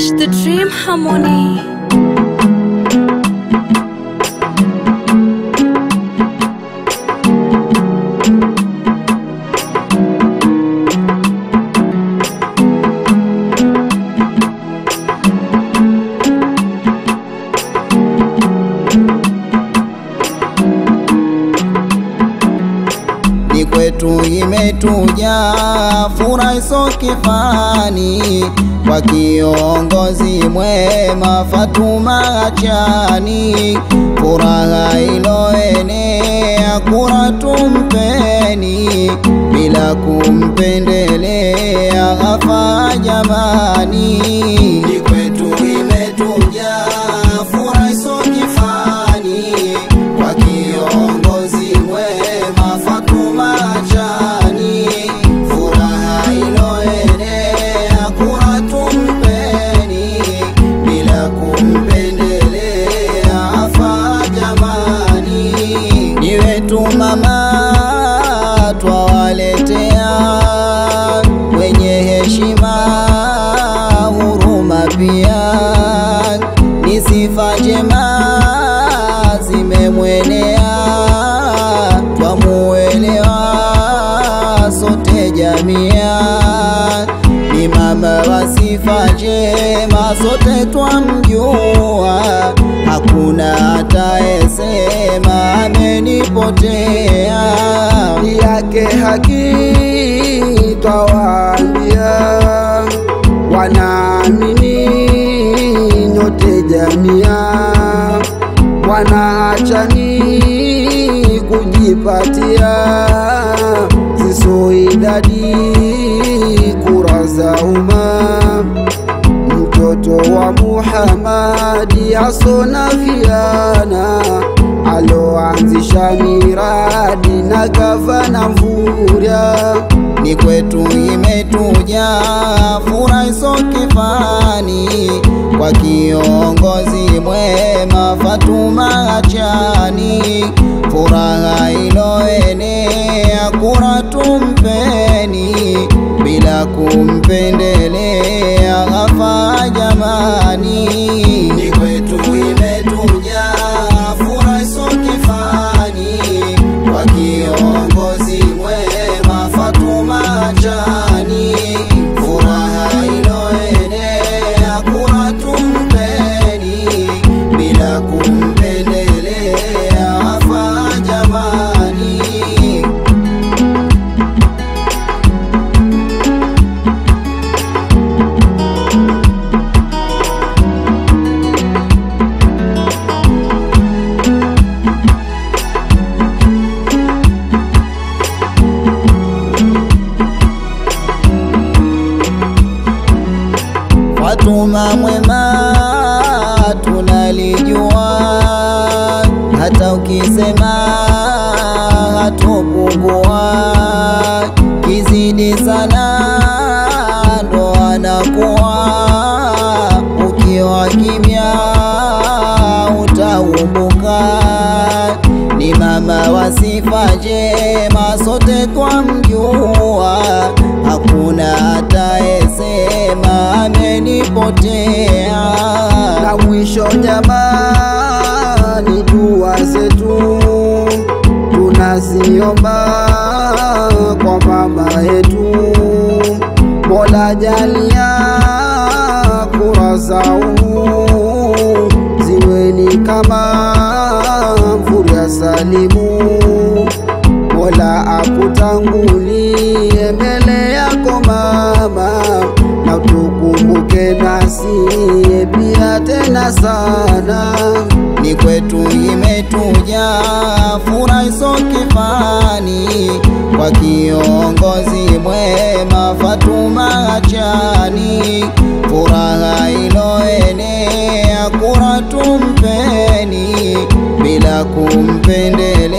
Reach the dream harmony. ni kwetu imetuja furaha iso kifani kwa kiongozi mwema Fatuma Achani, furaha iloenea kura tumpeni bila kumpendelea afa jamani, ni kwetu imetuja furaha iso kifani kwa kiongozi mwema Fatuma Achani, furaha iloenea kura tumpeni bila kumpendelea afa jamani, ni wetu mama twawaletea wenye heshima huruma pia ni sifa njema zimemwenea twamuelewa sote jamia ni mama wa sifa njema sote twamjua hakuna ataesema amenipotea yake haki twawaambia wanaamini nyote jamia wanaachani kujipatia ziso idadi kura za umma mtoto wa Muhamadi asona fiana aloanzisha miradi na gavana Mvurya ni kwetu imetuja furaha iso kifani kwa kiongozi mwema Fatuma Achani, furaha iloenea kura tumpeni bila kumpendelea afa jamani, ni kwetu imetuja furaha iso kifani kwa kiongozi mwema Fatuma Achani, furaha iloenea kura tumpeni bila kumpendelea afa jamani. Fatuma mwema tunalijua, hata ukisema hatopungua, kizidi sana ndo anakuwa, ukiwa kimya utaumbuka. Ni mama wa sifa njema, sote twamjua, hakuna ataesema amenipotea. na mwisho jamani, dua zetu tunaziomba kwa mama yetu, Mola jalia kura zaumu ziweni kama Mvurya Salimu, Mola akutangulie mbele yako mama, na utukumbuke nasi pia tena sana. ni kwetu imetuja furaha iso kifani kwa kiongozi mwema Fatuma Achani, furaha iloenea kura tumpeni bila kumpendelea